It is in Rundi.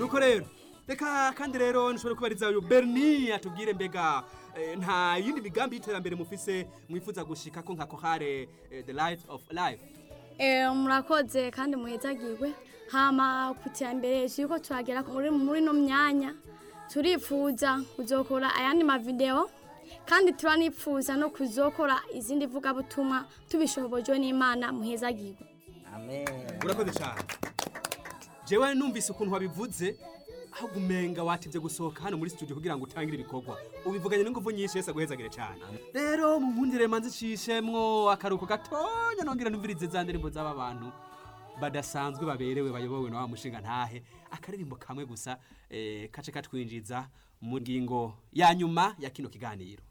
nuko rero reka kandi rero nshobora kubariza uyu berni atubwire mbega eh, nta yindi migambi y'iterambere mufise mwifuza gushika ko nka kohare eh, the light of life Eh, murakoze kandi muhezagirwe hama ku iterambere turiko turagera muri muri no myanya turifuza kuzokora ayandi mavideo kandi turanifuza no kuzokora izindi vugabutumwa tubishobojwe n'imana muhezagirwe amen urakoze cyane jewe numvise ukuntu wabivuze aho gumenga watevye gusohoka hano muri studio kugira ngo utangire ibikorwa ubivuganye n'inguvu nyinshi yese aguhezagire cyane rero munkundire manzi cishemwo akaruko gatonya nongera numvirize za ndirimbo z'aba bantu badasanzwe baberewe bayobowe na wa mushinga ntahe akaririmbo kamwe gusa eh, kace katwinjiza mu ngingo ya nyuma ya kino kiganiro